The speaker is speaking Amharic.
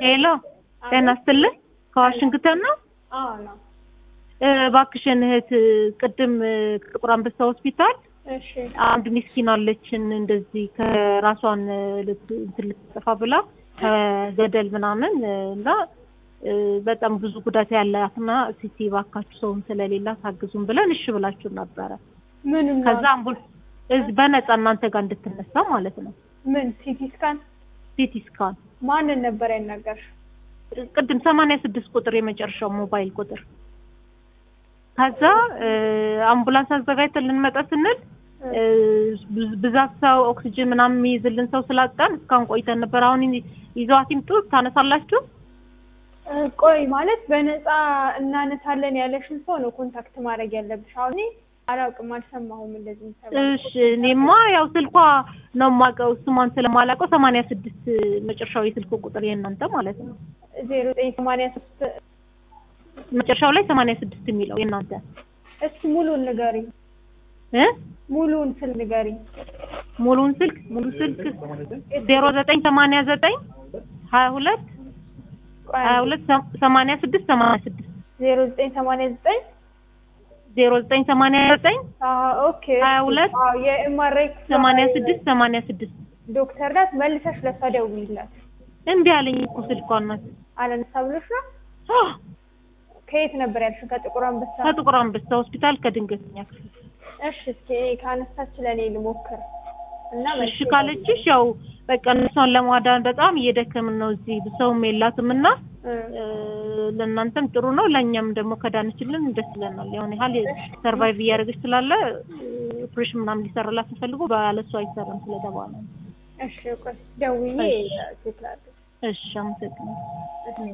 ሄሎ ጤና ይስጥልኝ። ከዋሽንግተን ነው። አዎ ነው። እ፣ እባክሽን እህት ቅድም እ፣ ጥቁር አንበሳ ሆስፒታል እሺ አንድ ሚስኪን አለችን እንደዚህ ከራሷን እ፣ ልት- እንትን ልትጠፋ ብላ ከገደል ምናምን እ፣ እና እ፣ በጣም ብዙ ጉዳት ያላትና ሲቲ እባካችሁ ሰውም ስለሌላ ታግዙን ብለን እሺ ብላችሁ ነበረ። ምን ከዛ አምቡል እዚህ በነፃ እናንተ ጋር እንድትነሳ ማለት ነው። ምን ሲቲ ስካን ሲቲ ስካን ማንን ነበር ያናገርሽ? ቅድም ሰማንያ ስድስት ቁጥር የመጨረሻው ሞባይል ቁጥር ከዛ እ፣ አምቡላንስ አዘጋጅተን ልንመጣ ስንል እ፣ ብዝ- ብዛት ሰው ኦክሲጅን ምናምን የሚይዝልን ሰው ስላጣን እስካሁን ቆይተን ነበር። አሁን ይ- ይዘዋት ይምጡ ታነሳላችሁ? እ፣ ቆይ ማለት በነፃ እናነሳለን ያለሽን ሰው ነው ኮንታክት ማድረግ ያለብሽ። አሁን እኔ አላውቅም፣ አልሰማሁም እንደዚህ የሚሰማ እሺ እኔማ ያው ስልኳ ነው የማውቀው ስሟን ስለማላውቀው ሰማንያ ስድስት መጨረሻው የስልክ ቁጥር የእናንተ ማለት ነው። ዜሮ ዘጠኝ ሰማንያ ሶስት መጨረሻው ላይ ሰማንያ ስድስት የሚለው የእናንተ እስኪ ሙሉን ንገሪኝ። እ ሙሉን ስል ንገሪኝ። ሙሉን ስልክ ሙሉ ስልክ ዜሮ ዘጠኝ ሰማንያ ዘጠኝ ሀያ ሁለት ቆይ ሀያ ሁለት ሰማንያ ስድስት ሰማንያ ስድስት ዜሮ ዘጠኝ ሰማንያ ዘጠኝ ዜሮ ዘጠኝ ሰማንያ ዘጠኝ ኦኬ ሀያ ሁለት አዎ የኤምአርአይ ሰማንያ ስድስት ሰማንያ ስድስት ዶክተር ናት። መልሰሽ ለሷ ደውይላት። እምቢ አለኝ እኮ ስልኳ እናት አላነሳ ብሎሽ ነው? አህ፣ ከየት ነበር ያልሽው? ከጥቁር አንበሳ። ከጥቁር አንበሳ ሆስፒታል ከድንገተኛ ክፍል እሺ እስኪ ካነሳች ለእኔ ልሞክር እና እሺ መልሼ ካለችሽ ያው በቃ እነሷን ለማዳን በጣም እየደከምን ነው እዚህ ሰውም የላትም እና እ፣ እ፣ ለእናንተም ጥሩ ነው ለእኛም ደግሞ ከዳነችልን ደስ ይለናል የሆነ ያህል ሰርቫይቭ እያደረገች ስላለ ኦፕሬሽን ምናምን ሊሰራላት ተፈልጎ ባለሷ አይሰራም ስለተባለ ነው። እሺ ቆይ ደውዬ እሺ። ቼክ ላድርግ። እሺ አመሰግናለሁ። እሺ